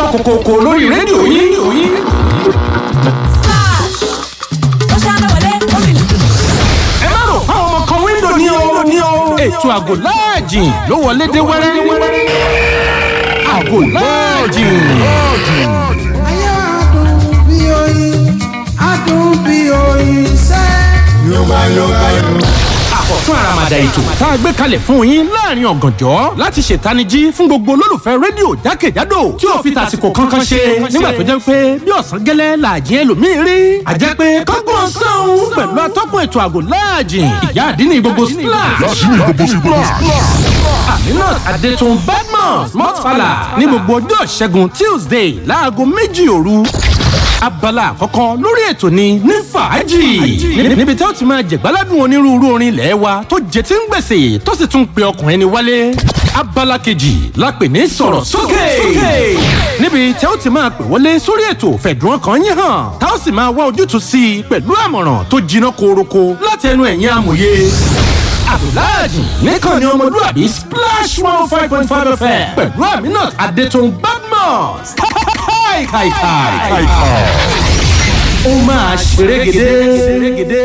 kòkòkò lórí rédíò yín. ó ṣáná wọlé ó rìn lùtù. ẹ má rò fáwọn ọmọ kan wíńdò ní o ní o. ètò àgò láàjì ló wọlé dé wẹ́rẹ́. àgò láàjì. Ayé adùn bí oyin, adùn bí oyin sẹ́. Yorùbá Yorùbá Yorùbá. àkọ́tún àràmàdà ètò tá a gbé kalẹ̀ fún yín láàrin ọ̀gànjọ́ láti ṣètanijí fún gbogbo olólùfẹ́ rédíò jákèjádò tí ò fi tàsìkò kankan ṣe nígbà tó jẹ́ pé bí ọ̀sán gẹ́lẹ́ làjì ẹlòmíín rí àjẹ́ pé kọ́gbọ́n sọ́hún pẹ̀lú atọ́kùn ètò àgò láàjì ìyá àdínní gbogbo splash aminat adetun badmus mọ́tfàlà ní gbogbo ọjọ́ ìṣẹ́gun tuesday láago méjì òru abala àkọ́kọ́ lórí ètò ni ní fàájì Ní- níbi tí ó ti máa jẹ̀gbáládùn onírúurú orin ilẹ̀ wa tó jẹ tí ń gbèsè tó sì tún pe ọkùnrin ni wálé abala kejì la pè ní sọ̀rọ̀ sókè níbi tí ó ti máa pè wọlé sórí ètò fẹ̀dùn ọkàn yín hàn tá ó sì máa wá ojútùú sí i pẹ̀lú àmọ̀ràn tó jiná koroko láti ẹnu ẹ̀yin amòye abdulhadi nìkan ni ọmọlúwàbí splash one five point five fm pẹ̀lú aminat adetun badmus káìkàìkàì. ó máa ṣerégedé.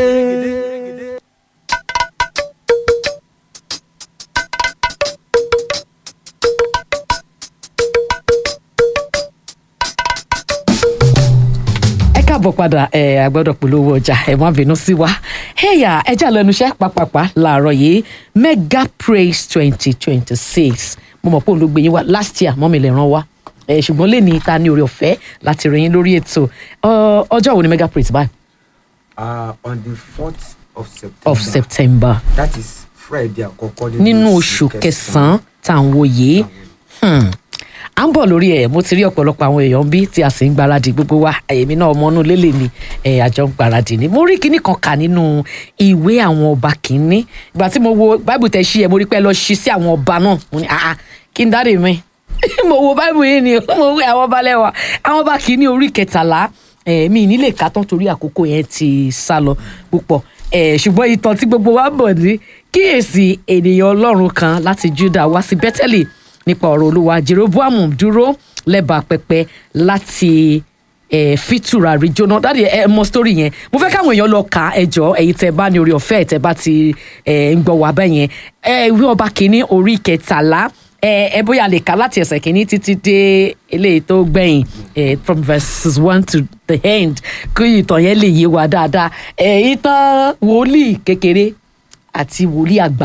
ẹ káàbọ̀ padà ẹ agbọ́dọ̀ polówó ọjà ẹ má bínú sí wa ẹ̀yà ẹja lẹ́nu iṣẹ́ pàpàpà làárọ̀ yìí mega praise twenty twenty six mo mọ̀ pé òun ló gbé yín wá last year mọ́mi lè ràn wá ẹ ṣùgbọ́n lè ní ta ní orí ọ̀fẹ́ láti rìn yín lórí ètò Ọ, ọjọ́ wo ni mega praise báyìí uh, on the fourth of September. of September That is Friday àkọ́kọ́ nínú oṣù kẹsàn-án tá à ń wo yìí Hmm. à ń bọ̀ lórí ẹ̀ mo ti rí ọ̀pọ̀lọpọ̀ àwọn èèyàn bí tí a sì ń gbáradì gbogbo wa èmi náà ọmọ inú lélẹ̀ ni ẹ̀ àjọ ń gbáradì ni mo rí kinní kan kà nínú ìwé àwọn ọba kìíní ìgbà tí mo wo báìbù tẹ̀ ṣí ẹ̀ mo rí pé ẹ lọ ṣí sí àwọn ọba náà mo ní àá kí n dáre mi mo wo báìbù yìí ni mo wí àwọn ọba lẹ́wà àwọn ọba kìíní orí kẹtàlá ẹ̀ mi nílé ká tán torí àkókò yẹn ti sá lọ púpọ̀ ẹ̀ ṣùgbọ́n ìtàn tí gbogbo wa bọ̀ ní kíyèsí ènìyàn ọlọ́run kan láti Júdà wá sí Bẹ́tẹ́lì nípa ọ̀rọ̀ olúwa jeroboam dúró lẹ́bàá pẹpẹ láti eh, fitura rí jóná dáàdi ẹ mọ sítórì yẹn mo fẹ́ káwọn èèyàn lọ kà á ẹjọ́ ẹ̀yin tẹ́ bá ní orí ọ̀fẹ́ tẹ́ bá ti eh, ń gbọ́ wá bẹ́ẹ̀ yẹn ẹ ìwé ọba kìíní orí kẹtàlá ẹ ẹ bóyá lè kà láti ẹsẹ̀ kìíní títí dé eléyìí tó gbẹ̀yìn eh, from verses one to the end kí ìtàn yẹn lè yé wa dáadáa ẹ ìtàn wòlíì kékeré àti wòlíì àgbà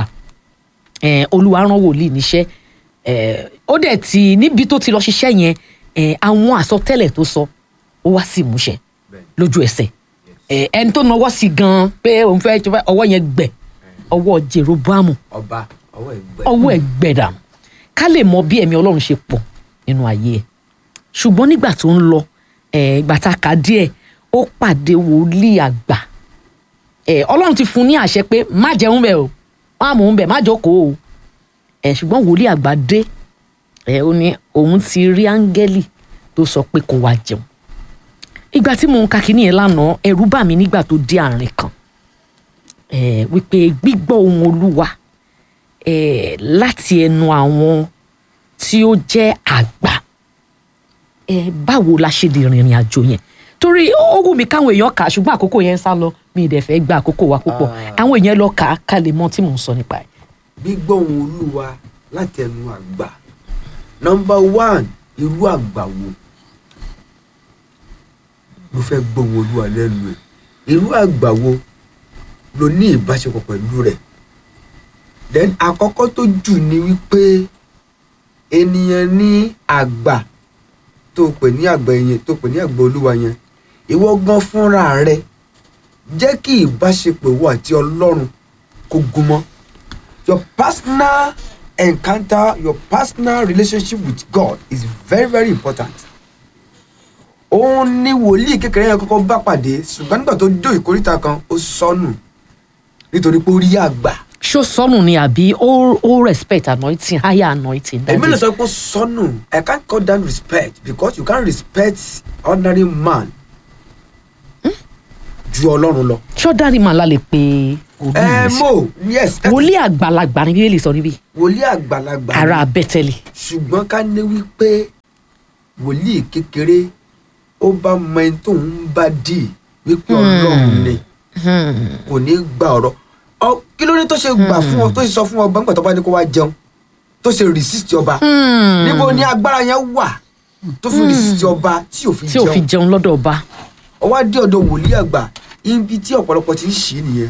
eh, olúwa rán wòlíì níṣẹ́ eh, ó dẹ̀ ti níbi tó ti lọ ṣiṣẹ́ yẹn eh, àwọn àsọtẹ́lẹ̀ tó sọ ó wá sí ìmúṣẹ lójú ẹsẹ̀ eh, ẹni tó nawọ́ sí gan pé òun fẹ́ jọba ọwọ́ yẹn gbẹ ọwọ́ jeroboamu ọba ọwọ́ ẹgbẹ́. ọwọ́ ẹ̀ gbẹ̀dà ká lè mọ bí ẹ̀mí ọlọ́run ṣe pọ̀ nínú ayé ẹ̀ ṣùgbọ́n nígbà tó ń lọ eh, ìgbà tá a kà díẹ̀ ó pàdé wòlíì àgbà eh, ọlọ́run ti fún un ní àṣẹ pé má jẹun bẹ́ẹ̀ o má mú un bẹ́ẹ̀ má jókòó o ẹ ṣùgbọ́n wòlíì àgbà dé ẹ ó ní òun ti rí áńgẹ́lì tó sọ pé kó wá jẹun ìgbà tí mò ń ka kínní yẹn lánàá ẹ̀rù bà mí nígbà tó dé àárín kan ẹ wípé gbígbọ́ ohùn olúwa ẹ láti ẹnu àwọn tí ó jẹ́ àgbà ẹ báwo la ṣe lè rìnrìn àjò yẹn torí ó wù mí káwọn èèyàn kà á ṣùgbọ́n àkókò yẹn ń sá lọ mi ì dẹ̀ fẹ́ gba àkókò wa púpọ̀ àwọn èèyàn lọ kà á ká lè mọ tí mò ń sọ nípa ẹ̀. gbígbóhùn olúwa láti ẹnu àgbà nọmba one irú àgbà wo ló fẹ́ gbóhùn olúwa lẹ́nu ẹ̀ irú àgbà wo ló ní ìbáṣepọ̀ pẹ̀lú rẹ̀ then àkọ́kọ́ tó jù ni wípé ènìyàn ní àgbà tó pè ní àgbà yẹn tó pè ní àgbà olúwa yẹn ìwọ gan fúnra rẹ jẹ́ kí ìbáṣepọ̀ ìwọ àti ọlọ́run kó gún mọ́ your personal encounter your personal relationship with God is very very important. òun ni wòlíì kékeré yẹn kọ́kọ́ bá pàdé ṣùgbọ́n nígbà tó dé ìkórìtà kan ó sọnù nítorí pé ó rí àgbà. ṣó sọnù ni àbí ó ó respect anointing higher anointing. that èmi lè is- sọ pé ó sọnù I can't call that respect because you can't respect ordinary man ju ọlọ́run lọ. ṣọ́dárì màá la lè pe wòlíì ẹ yẹn sí. mo yes that is- wòlíì àgbàlagbà ni bíbélì sọ níbí wòlíì àgbàlagbà ni. ara bẹ́tẹ̀lì ṣùgbọ́n ká ní wípé wòlíì kékeré ó bá mọ ẹni tó ń bá dì wípé ọlọ́run ni kò ní gba ọ̀rọ̀ ọ kí ló ní tó ṣe gbà fún ọ tó ṣe sọ fún ọba nígbà tó bá ní kó wá jẹun tó ṣe resist ọba níbo ni agbára yẹn wà tó fi resist ọba tí ò fi tí ò fi jẹun jẹun lọ́dọ̀ ọba ọwọ́ dé ọ̀dọ̀ wòlíì àgbà ibi tí ọ̀pọ̀lọpọ̀ ti ń ṣì nìyẹn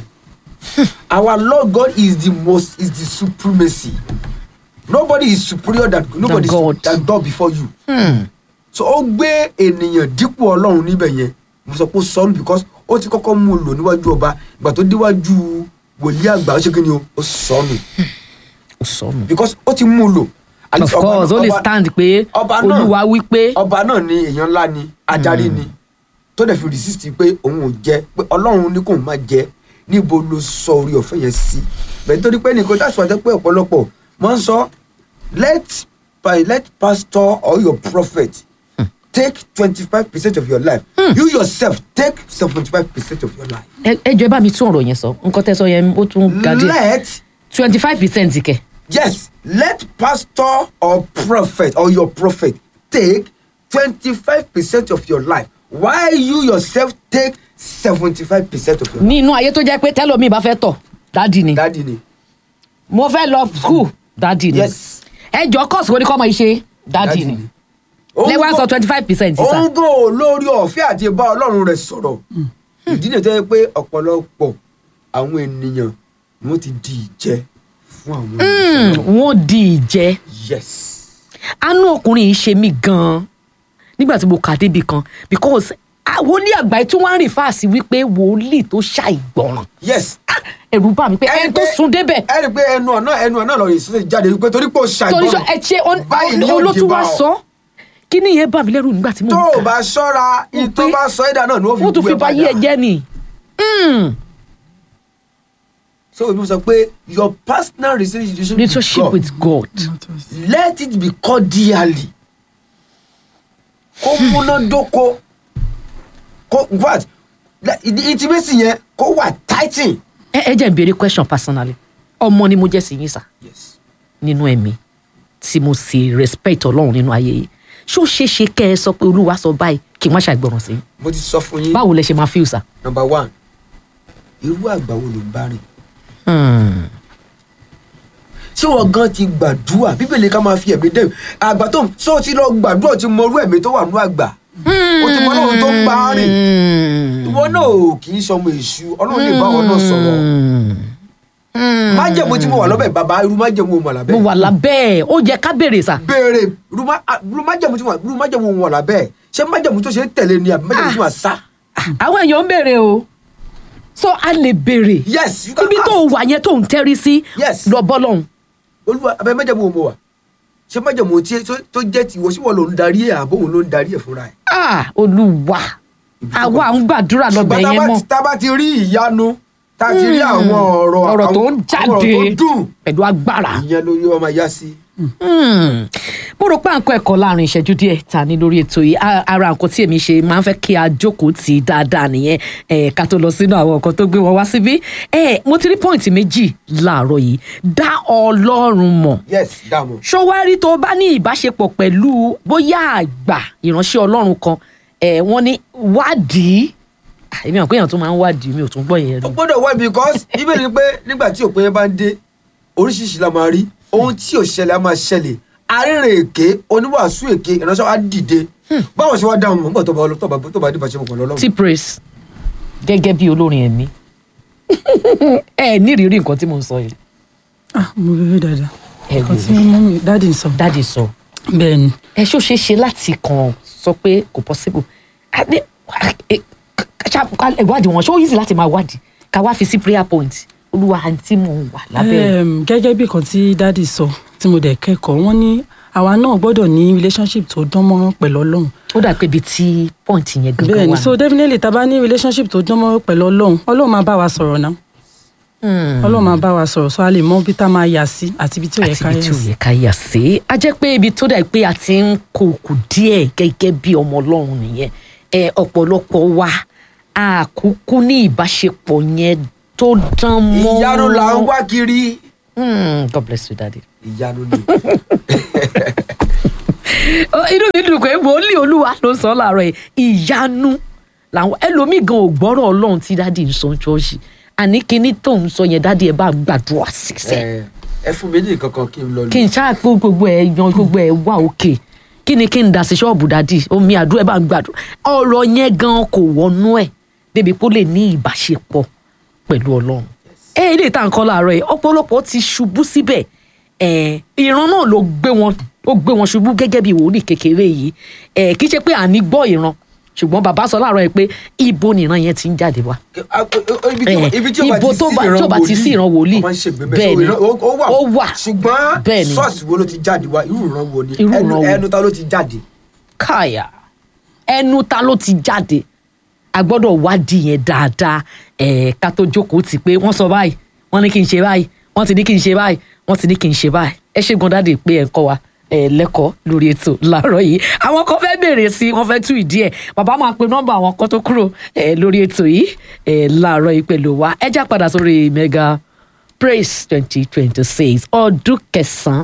our lord god is the most is the supremacy nobody is superior than nobody God. is than god before you so ó gbé ènìyàn dípò ọlọ́run níbẹ̀ yẹn mo sọ pé ó sọnù because ó ti kọ́kọ́ mú un lò níwájú ọba ìgbà tó déwájú wòlíì àgbà ó ṣe kí ni o ó sọnù ó sọnù. because ó ti mú un lò. Àti of ọba course náà- ó lè ọba- stand pé ọba náà- olúwa wí pé ọba náà ni èèyàn ńlá ni adarí ni tó dẹ̀ fi resist pé òun ò jẹ pé ọlọ́run ní kóun má jẹ níbo ló sọ orí ọ̀fẹ́ yẹn sí bẹ́ẹ̀ nítorí pé nìkan that's why pé ọ̀pọ̀lọpọ̀ wọ́n ń sọ let by let pastor or your prophet take twenty five percent of your life you yourself take seventy five percent of your life ẹ ẹ jọ ẹ bá mi tún ọ̀rọ̀ yẹn sọ nǹkan tẹ́ sọ yẹn ó tún ga díẹ̀ let twenty five percent kẹ̀. yes let pastor or prophet or your prophet take twenty-five percent of your life while you yourself take seventy-five percent of your life. ní inú ayé tó jẹ́ pé tẹ́lómi bá fẹ́ tọ̀ dádì ni dadi ni mo fẹ́ lọ school dádì ni yes ẹ jọ course wo ni kọ́ ọmọ yìí ṣe dádì ni lẹ́wọ̀n sọ twenty five percent sísà òun gò lórí ọ̀fẹ́ àti bá ọlọ́run rẹ̀ sọ̀rọ̀ ìdí nìyẹn tó yẹ pé ọ̀pọ̀lọpọ̀ àwọn ènìyàn ni wọ́n ti di ìjẹ fún àwọn ènìyàn wọ́n di ìjẹ́ yes àánú ọkùnrin yìí ṣe mí gan-an nígbà tí mo kà débi kan because ah, wòlíì àgbáyé tí wọ́n ń rìn fáàsì wípé wòlíì tó ṣàìgbọràn yes Ah, ẹ̀rù bà mí pé ẹni tó sun débẹ̀ ẹ rí i pé ẹnu ọ̀nà ẹnu ọ̀nà lọ ìsúnṣe jáde wípé torí pé ó torí sọ ṣàìgbọràn ẹ ṣe báyìí ni yóò olótú dé bá wa ọ. sọ kí ni ìyẹn bà mí lẹ́rù nígbà tí mo tó ń o kà bá ṣọ́ra Mo ìtọ́ pé- bá sọ ẹ̀dá náà ni ó fi wọ́n tún bú fi ẹ ba yí ẹ padà. jẹ́ ni. Mm. so ibi sọ pé your personal relationship, relationship with God. let it be cordially kó múnádóko kó in fact le- the intimacy yẹn kó wà tighten. ẹ ẹ jẹ́ n béèrè question personally ọmọ ni mo jẹ́ sí yín sà yes nínú ẹ̀mí tí mo sì respect ọlọ́run nínú ayé yìí ṣó ṣeé ṣe kẹ́ ẹ sọ pé olúwa sọ báyìí kí n má ṣàìgbọràn sí i mo ti sọ fún yín báwo lẹ ṣe máa feel sà. number one irú àgbà wo ló ń bá rìn Hmm. tí wọn gan ti gbàdúrà bíbélì ká máa fi ẹ̀mí dé àgbà tó sọ ti lọ gbàdúrà ti mọ irú ẹ̀mí tó wà nínú àgbà o ti mọ ọlọ́run tó ń bá a rìn Hmm. ìwọ náà ò kì í sọmọ èṣù ọlọ́run lè bá ọ náà sọ̀rọ̀ Hmm. májẹ̀mú tí mo wà lọ́bẹ̀ bàbá irú májẹ̀mú mo wà lábẹ́ mo wà lábẹ́ ẹ̀ ó yẹ ká béèrè sà. béèrè irú má- ah, irú májẹ̀mú tí mo wà irú májẹ̀mú mo wà lábẹ́ ṣé májẹ̀mú tó ṣe é tẹ̀lé ni àbí májẹ̀mú tí mo wà sá àwọn èèyàn ń béèrè o so a lè béèrè yes you can ibi ask tó wà yẹn tó ń tẹ́rí sí Yes. lọ bọ́ lọ́hùn. olúwa abẹ́ májẹ̀mú mo wà ṣé májẹ̀mú tí tó- tó jẹ́ tiwọ́ síwọ́ ló ń darí ẹ̀ àbóhùn ló ń darí ẹ̀ fúnra ẹ̀ ah olúwa àwa à ń gbàdúrà lọ́bẹ̀ ṣùgbọ́n tá a yẹn bá mọ́ ti- tá a bá ti rí ìyanu tá a ti rí àwọn ọ̀rọ̀ ọ̀rọ̀ tó àwọn- ń àwọn jáde ọ̀rọ̀ tó dùn pẹ̀lú agbára. ìyẹn ló yọ ọmọ yá sí. Hmm. mo rò pé à ń kọ́ ẹ̀kọ́ láàrin ìṣẹ́jú díẹ̀ ta ní lórí ètò yìí A- ara nǹkan tí èmi ṣe máa ń fẹ́ kí a jókòó tì í dáadáa nìyẹn ẹ̀ ká tó lọ sínú àwọn nǹkan tó gbé wọn wá síbí ẹ̀ mo ti rí pọ́ìntì méjì láàárọ̀ yìí dá ọlọ́run mọ̀ yes dààmú. ṣọwárí tó bá ní ìbáṣepọ̀ pẹ̀lú bóyá àgbà ìránṣẹ́ ọlọ́run kan ẹ̀ wọ́n ní wádìí Ah, èmi àwọn èèyàn tó máa ń wádìí mi ò tún gbọ́ yẹn ó rí gbọ́dọ̀ wá because ibẹ̀ ni pé nígbà tí òpin yẹn bá ń dé oríṣiríṣi la máa rí ohun tí ò ṣẹlẹ̀ á máa ṣẹlẹ̀ arìnrìn èké oníwàásù èké ìránṣẹ́ wa dìde báwo ṣe wá dáhùn mọ́ nígbà tó bá tó bá tó bá dìbò àṣẹ mọ̀ pẹ̀lú ọlọ́run. tí praise gẹ́gẹ́ bí olórin ẹ̀mí ẹ ní ìrírí nǹkan tí mo ń sọ yìí ah mo rí rí dáadáa ẹ nǹkan tí wò mọ́mí dáàdì ń sọ dáàdi sọ bẹ́ẹ̀ ni ẹ ṣó ṣeé ṣe láti kàn sọ pé kò possible A ní- ẹ- ká- ká- ìwádìí wọn ṣó easy láti máa wádìí ká wá fi sí prayer point olúwa àǹtí mo wà lábẹ́ Em, gẹ́gẹ́ bí nǹkan tí dáàdì sọ tí mo dẹ̀ kẹ́kọ̀ọ́ wọ́n ní àwa náà gbọ́dọ̀ ní relationship tó dán mọ́rán pẹ̀lú ọlọ́run ó dà pé ibi tí point yẹn bẹ́ẹ̀ gangan ni wà so definitely tá a bá ní relationship tó dán mọ́rán pẹ̀lú ọlọ́run ọlọ́run máa bá wa sọ̀rọ̀ náà Hmm. ọlọ́run máa bá wa sọ̀rọ̀ so a lè mọ ibi tá a máa yà sí àti ibi tí ò yẹ àti ká ibi yà tí ò sí. yẹ ká yà sí a jẹ́ pé ibi tó dà pé a ti ń kó kù díẹ̀ gẹ́gẹ́ bí ọmọ ọlọ́run nìyẹn ẹ ọ̀pọ̀lọpọ̀ wa àkúkú ní ìbáṣepọ̀ yẹn tó dán mọ́ ìyanu là ń wá kiri Hmm, God bless you daddy. ìyanu ni Ó- inú mi dùn pé wòlíì olúwa ló sọ láàárọ̀ yìí ìyanu làwọn ẹlòmíì gan ò gbọ́rọ̀ ọlọ́run tí dádì ń sọ ṣọ́ọ̀ṣì àní kinní tó ń sọ yẹn dádì ẹ bá gbàdúrà sísẹ ẹ ẹ fún mi ní nǹkan kan kí n lọ kí n ṣáà kó gbogbo ẹ yan gbogbo ẹ wá òkè kí ni kí n dà sí ṣọ́ọ̀bù dádì omi àdúrà ẹ bá ń gbàdúrà ọ̀rọ̀ yẹn gan kò wọnú ẹ̀ débi kó lè ní ìbáṣepọ̀ pẹ̀lú ọlọ́run ẹ ilé ìta nǹkan láàárọ̀ yìí ọ̀pọ̀lọpọ̀ ti ṣubú síbẹ̀ ẹ ìran náà ló gbé wọn ó gbé wọn ṣubú gẹ́gẹ́ bí wòlíì kékeré yìí ẹ kì í ṣe pé àní gbọ́ ìran ṣùgbọ́n bàbá sọ láàárọ̀ yìí pé ibo nìran yẹn ti ń jáde wá Eh, ibi tí ibo tó bá- tí ó bá ti sí ìran wòlíì, bẹ́ẹ̀ bẹ́ẹ̀ ni ni. ó Ó wà wà. ṣùgbọ́n Bẹ́ẹ̀ ni. ṣọ́ọ̀ṣì wo ló ti jáde wá irú ìran wo ni Irú ẹnu ìran wo? ẹnu ta ló ti jáde. káyà ẹnu ta ló ti jáde a gbọ́dọ̀ wádìí yẹn dáadáa ẹ̀ ká tó jókòó tì pé wọ́n sọ báyìí wọ́n ní kí n ṣe báyìí wọ́n ti ní kí n ṣe báyìí wọ́n ti ní kí n ṣe báyìí ẹ ṣe gan dáàdì pé ẹ ń kọ́ wa ẹ lẹ́kọ̀ọ́ lórí ètò láàárọ̀ yìí àwọn kan fẹ́ béèrè sí wọ́n fẹ́ tú ìdí ẹ̀ bàbá máa pe nọ́mbà àwọn kan tó kúrò ẹ lórí ètò yìí ẹ láàárọ̀ yìí pẹ̀lú wa ẹ já padà sórí mega praise twenty twenty six ọdún kẹsàn-án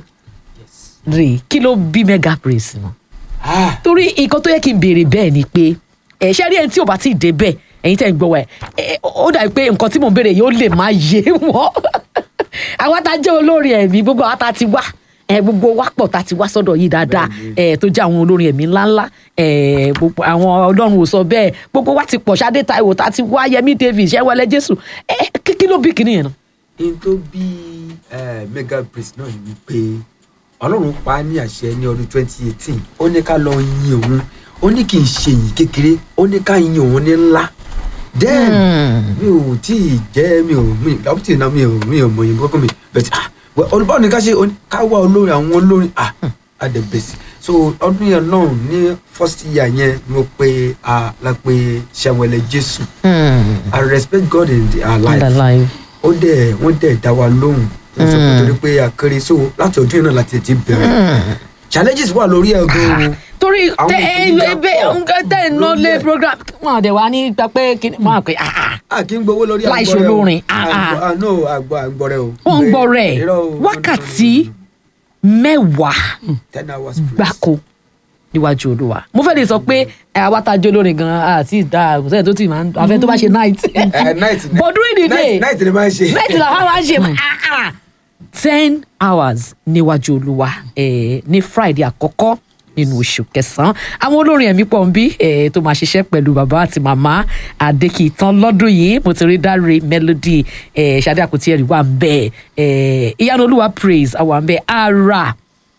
rèé kí ló bí mega praise náà Ah, torí nǹkan tó yẹ kí n béèrè bẹ́ẹ̀ ni pé ẹ ṣe rí ẹni tí ò bá tí ì dé bẹ́ẹ̀ ẹ̀yin tẹ́ ń gbọ́ wa ẹ̀ ó dàbí pé nǹkan tí mò ń béèrè yóò lè má yé wọn àwa tá a jẹ́ olórin ẹ̀mí gbogbo àwa tá a ti wá ẹ gbogbo wa pọ̀ tá a ti wá sọ́dọ̀ yìí dáadáa ẹ tó jẹ́ àwọn olórin ẹ̀mí ńláńlá ẹ gbogbo àwọn ọlọ́run ò sọ bẹ́ẹ̀ gbogbo wa ti pọ̀ Ṣadé Táíwò tá a ti wá Yẹmí David Ṣẹ́wọ́lẹ́ Jésù ẹ kí kí ló bí kinní yẹn náà. n tó bí eh, mega praise náà ni wípé ọlọ́run pa á ní àṣẹ ní ọdún twenty eighteen ó ní ká lọ yin òun ó ní kí n ṣe yìn kékeré ó ní ká yin òun ní ńlá then mi ò tí ì jẹ́ mi ò mi up till now mi ò mi ò mọ̀ yìnbọn kọ́ mi but ah well, olùbáwò ni ká ṣe ó ní ká wá olórin àwọn olórin ah adẹ̀bẹ̀sì so ọdún yẹn náà ní first year yẹn ni mo pe ah la pe Ṣẹ̀wẹ̀lẹ̀ Jésù I respect God in our life Underline. ó dẹ̀ wọ́n dẹ̀ dá wa lóhùn wọ́n sọ pé torí pé akéré so láti ọdún yìí náà láti ti bẹ̀rẹ̀ challenges wà lórí ẹ̀ gan-an torí Àwọn tẹ ẹ ìpèníjà ebe pọ̀ nǹkan tẹ ẹ ná lórí lé ẹ̀. program wọn àdẹ wa ní gbà pé kí wọn àpè ah ah a kì í gbowó lórí Láì àgbọ̀rẹ́ o. ṣolórin, ah, ah. Àgbọ̀- ah, no àgbọ̀ àgbọ̀rẹ́ o. wọn ń gbọ́ rẹ̀ Irọ́ o, no, no, no, wákàtí no, no, no. mẹ́wàá ten hours plus. gbáko níwájú olúwa mo fẹ́ lè sọ pé ẹ, àwa tá a jó lórin gan-an àti ìdá àgùntàn tó ti máa ń àfẹ́ tó bá ṣe night Eh, night ni- but during the day night night ni máa ń ṣe. night làwọn máa ń ṣe ah, ah. ten hours níwájú olúwa eh, ní friday àkọ́kọ́ nínú oṣù kẹsàn-án àwọn olórin ẹ̀mí pọ̀ ń bí eh, tó máa ṣiṣẹ́ pẹ̀lú bàbá àti màmá adékìtàn lọ́dún yìí mo ti rí dáre melody eh, ṣadé àkùtì ẹ̀rí wà ń bẹ̀ eh, ìyanu olúwa praise àwọn ń bẹ̀ ara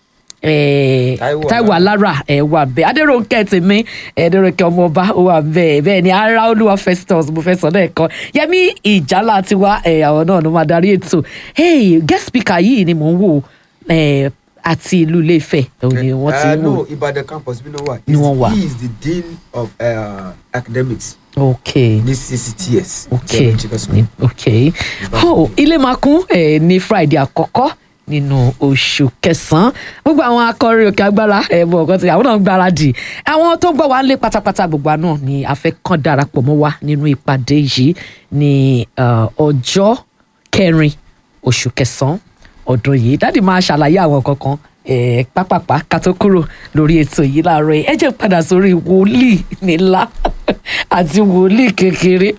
eh, Táíwò Táíwò alára ẹ wà bẹ́ẹ̀ adéròǹkẹ́ tèmi adéròǹkẹ́ ọmọọba ó wà bẹ́ẹ̀ bẹ́ẹ̀ ni ara olúwa festus mo fẹ́ sọ náà ẹ̀kọ́ yẹmí ìjálá tiwa ẹ àwọn náà ló máa darí ètò hey guest speaker yìí ni mò ń wò ẹ àti ìlú Ilé-Ifẹ̀ òun ni wọ́n ti Eh, ń no wò Ìbàdàn campus bí náà wà. Ni wọ́n wà. he is the dean of uh, academics ok ní CCTS. ok Seven Chicken School. ni- ok oh ilé máa kún ẹ ní friday àkọ́kọ́ nínú oṣù kẹsàn-án gbogbo àwọn akọrin òkè agbára ẹ bọ ọkọ tí àwọn náà ń gbáradì àwọn tó ń gbọ́ wá ń lé pátápátá gbogbo àná ni a fẹ́ kàn darapọ̀ mọ́ wa nínú ìpàdé yìí ní uh, ọjọ́ kẹrin oṣù kẹsàn-án ọdún yìí dáàdì máa ṣàlàyé àwọn kankan ẹ pápápá ká tó kúrò lórí ètò yìí láàárọ̀ yìí ẹ jẹ́ padà sórí wòlíì nílá àti wòlíì kékeré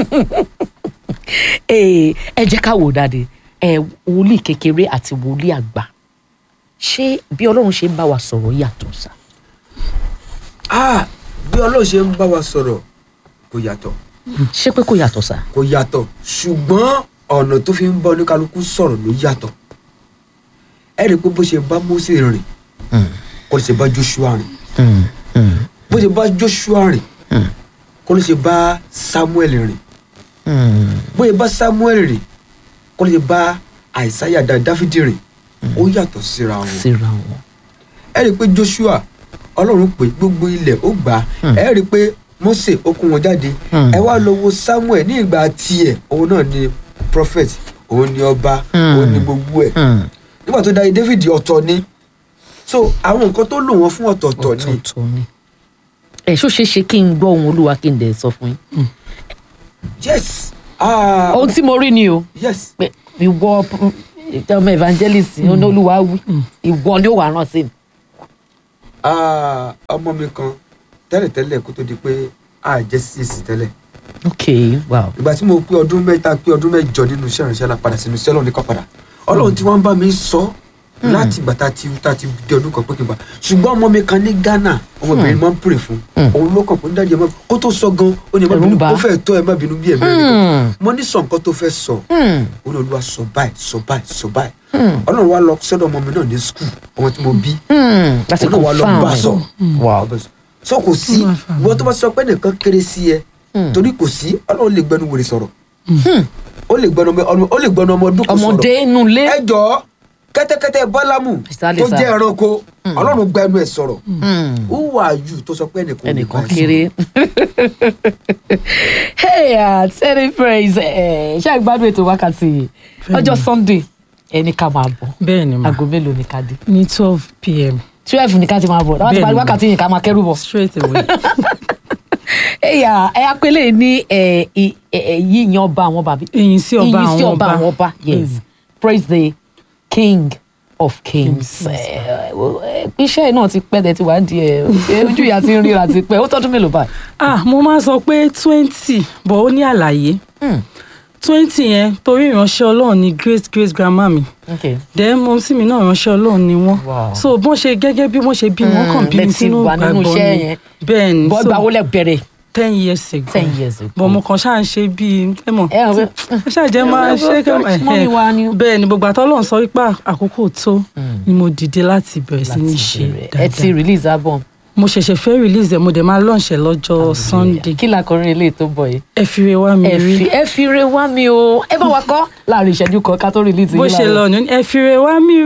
Ee, ẹ jẹ́ ká wò dáadé ẹ wòlíì kékeré àti wòlíì àgbà ṣé bí ọlọ́run ṣe ń bá wa sọ̀rọ̀ yàtọ̀ sá. ah bí ọlọ́run ṣe ń bá wa sọ̀rọ̀ kò yàtọ̀ ṣé pé kò yàtọ̀ sá. kò yàtọ̀ ṣùgbọ́n ọ̀nà tó fi ń bá oníkálukú sọ̀rọ̀ ló yàtọ̀ ẹ rí i pé bó ṣe bá Mósè rìn kó lè ṣe bá Joshua rìn bó ṣe bá Joshua rìn kó lè ṣe bá Samuel rìn bó ṣe bá Samuel rìn kó lè ṣe bá Àìsáyà dá Dáfídì rìn ó yàtọ̀ síra wọn síra wọn. ẹ rí i pé Joshua ọlọ́run pè gbogbo ilẹ̀ ó gbà á ẹ rí i pé Mósè ó kó wọn jáde ẹ wá lọ wo Samuel ní ìgbà tiẹ̀ òun náà ni prophet òun ni ọba òun ni gbogbo ẹ̀ nígbà tó dáyé David ọ̀tọ̀ ni so àwọn nǹkan tó lò wọ́n fún ọ̀tọ̀ọ̀tọ̀ ni ọ̀tọ̀ọ̀tọ̀ ni. ẹ ṣó ṣeé ṣe kí n gbọ́ ohun olúwa kí n dẹ̀ sọ fún yín. yes ah ohun tí mo rí ni o yes pé ìwọ ọmọ evangelist olúwa wí ìwọ ni ó wà rán sí mi. Ah, ọmọ mi kan tẹ́lẹ̀tẹ́lẹ̀ kó tó di pé a jẹ́ CAC tẹ́lẹ̀ ok wow ìgbà tí mo pé ọdún mẹ́ta pé ọdún mẹ́jọ nínú iṣẹ́ ìrìnsẹ́ la padà sínú iṣẹ́ ọlọ́run ní kan padà ọlọ́run tí wọ́n ń bá mi sọ láti ìgbà tá a ti tá a ti di ọdún kan pé kí n bá ṣùgbọ́n ọmọ mi kan ní Ghana ọmọbìnrin máa ń pèrè fún òun ló kàn pé dájú ẹ má kó tó sọ gan ó ní ẹ má Ẹ̀rù ń bínú bà á. ó fẹ́ tó ẹ má bínú bí ẹ̀mí rẹ̀ Hmm. mo ní sọ nǹkan tó fẹ́ sọ Hmm. ó ní olúwa sọ báyìí sọ báyìí sọ báyìí ọlọ́run wa lọ sọ́dọ̀ ọmọ mi náà ní skul ọmọ tí mo bí Hmm. láti Olúwa lọ bá a sọ. confam wow sọ kò sí Ó máa fà ìwọ tó bá sọ pé nìkan kéré sí ẹ torí kò sí ọlọ́run lè gbẹnu wèrè sọ̀rọ̀ ó lè gbẹnu ọmọ ó lè gbẹnu ọmọ ọdún kan sọ̀rọ̀ ọmọdé inú ilé ẹ jọ kẹ́tẹ́kẹ́tẹ́ bọ́lámù Ìsàlẹ̀ tó sá. jẹ́ ẹranko ọlọ́run gbẹnu ẹ̀ sọ̀rọ̀ Hmm. who are you tó sọ pé ẹnìkan ò lè ẹnìkan bá ẹ kéré. hey uh, tẹ́lẹ̀ praise ẹ̀ ṣé àgbàdo ètò wákàtí yìí ọjọ́ sunday ẹni ká máa bọ̀ bẹ́ẹ̀ ni ma aago mélòó ni ká dé ní twelve pm twelve ni ká ti máa bọ̀ láwọn ti Bẹ́ẹ̀ parí ni. wákàtí yìí ká máa kẹ́rù bọ̀. straight away ẹ̀yà ẹ̀ apẹ́lẹ̀ ní ẹ̀ ì- ẹ̀ yíyan ọba àwọn bàbí ìyìn sí ọba ìyìn sí àwọn ọba àwọn ọba yes Mm. praise the king of kings ẹ̀, ẹ̀, iṣẹ́ náà ti pẹ́ tẹ̀ tí wàá di ẹ̀ ojú ìyá ti ń ríra ti pẹ́ ó tọ́dún mélòó báyìí. ah mo máa sọ pé twenty but ó ní àlàyé Hmm. twenty yẹn torí ìránṣẹ́ ọlọ́run ni great great grandma mi okay. then mo sì mí náà ìránṣẹ́ ọlọ́run ni wọ́n Wow. so bọ́n ṣe gẹ́gẹ́ bí wọ́n ṣe bí wọ́n kàn bí lẹ mi ti sínú wà nínú ìgbàgbọ́ iṣẹ́ ni yẹn. bẹ́ẹ̀ ni bọ́ so ìgbà wo lẹ bẹ̀rẹ̀ ten years ago ten years ago. bọ́n mo kàn ṣáà ń ṣe bíi ẹ mọ̀ ẹ ọ̀ pé ẹ ṣàjẹ́ máa ẹ ṣe wọ́n fẹ́ mọ́ mi wá ni. bẹ́ẹ̀ ni gbogbo àtọ́lọ́run sọ wípé àkókò tó ni mo dìde láti bẹ̀rẹ̀ sí ní láti ṣe bẹ̀rẹ̀. ẹ ti dáadáa release album. mo ṣẹ̀ṣẹ̀ fẹ́ release ẹ̀ mo dẹ̀ máa launch ẹ̀ lọ́jọ́ sunday kí làkọrin eléyìí tó bọ̀ yìí. ẹ fi re wá mi ẹ rí fi ẹ fi re wá mi o ẹ bá wa kọ́ láàrin ìṣẹ́jú kan ká tó release bó yín ṣe láàárọ̀. lọ ní ẹ fi re wá mi